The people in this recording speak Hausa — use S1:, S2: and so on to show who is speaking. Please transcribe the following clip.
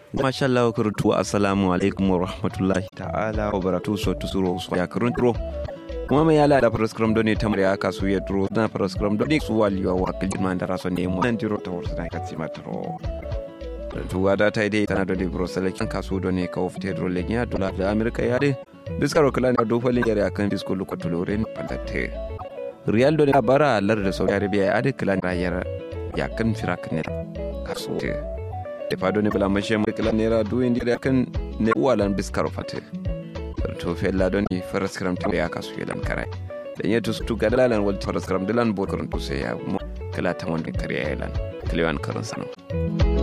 S1: Masha Allah kurtu assalamu alaikum wa rahmatullahi ta'ala wa baratu so tusuro so ya kurun kuma mai yala da prescribe doni tamar ya kasu ya duro na prescribe doni su waliwa wa kilin man da raso ne mu nan jiro ta wursa na katsi mataro tuwa da ta dai tana doni brosel kan kasu doni ka ofte dro le nya dola da amerika ya de biskaro kala na do falin yare akan disco luko tuloren pandate real doni bara lar da saudi arabia ya de kala rayar ya kan firak ne kasu da fado ne bala mashe mai kala nera duwin da kan ne walan biskaro fate to fella don ni faras kram to ya kasu yelan karai dan yeto su ga dalan wal faras kram dalan bo karon to sai ya kala ta wanda kariya yelan kalewan karon sano